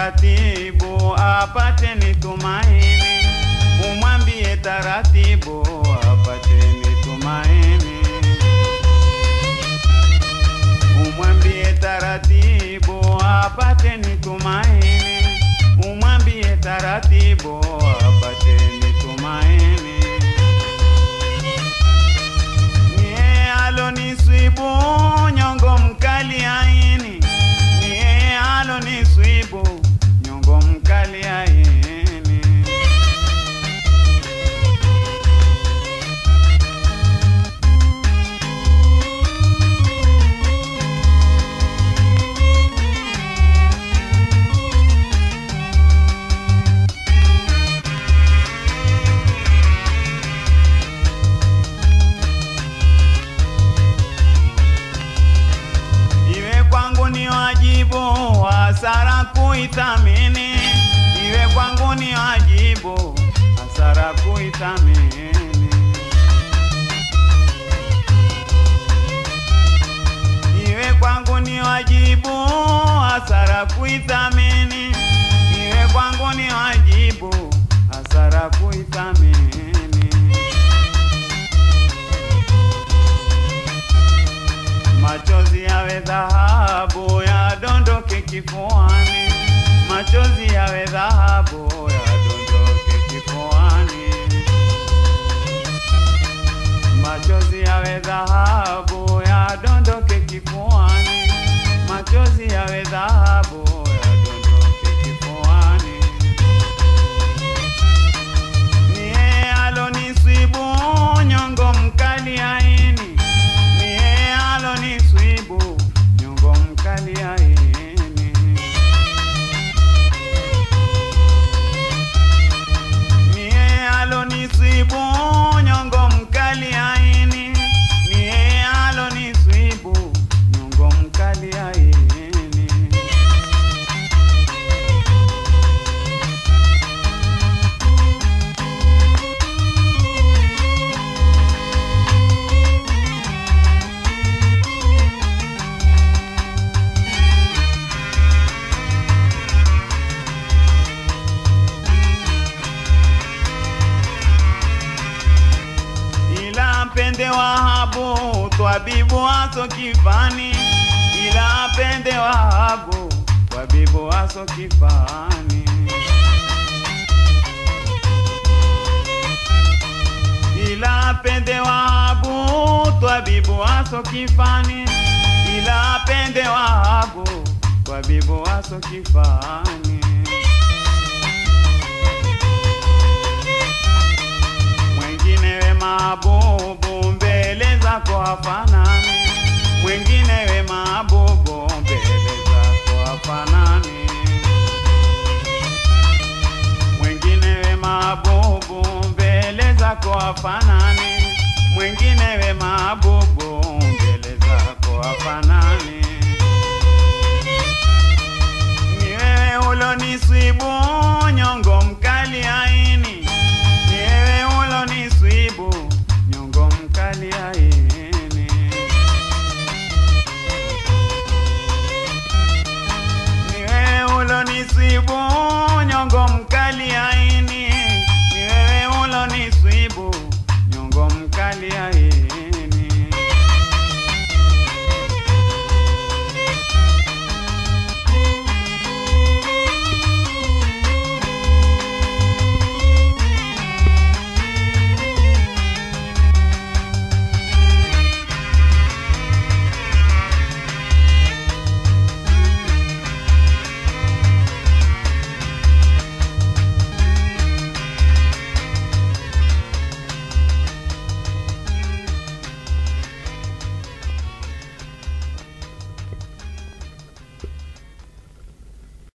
taratibu apate ni tumaini, umwambie taratibu apate ni tumaini, umwambie taratibu apate ni tumaini, umwambie taratibu apate ni tumaini. Niye aloniswibu nyongo mkali aini, niye aloniswibu nyongo mkali aini. Iwe kwangu ni wajibu hasara kuithamini, iwe kwangu ni wajibu hasara kuithamini. Iwe kwangu ni wajibu hasara kuithamini, iwe kwangu ni wajibu hasara kuithamini. Machozi yawe dhahabu yadondoke kifuani, machozi yawe dhahabu yadondoke kifuani, machozi yawe dhahabu yadondoke kifuani, machozi yawe dhahabu yadondoke kifuani. Niye aloniswibu nyongo mkali aini, niye aloniswibu nyongo mkali aini. Niye aloniswibu nyongo mkali aini, niye aloniswibu nyongo mkali aini. ila mpende Wahabu twabibu aso kifani, ila mpende Wahabu twabibu aso kifani. Ila pende Wahabu twabibu aso kifani, ila pende Wahabu twabibu aso kifani. mwengine we mabubu mbele zako hafanani, mwengine we mabubu mbele zako hafanani, mwengine we mabubu mbele zako hafanani, mwengine we mabubu mbele zako hafanani. Ni wewe uloniswibu nyongo mkali aini, ni wewe uloniswibu nyongo mkali aini. Ni wewe uloniswibu nyongo mkali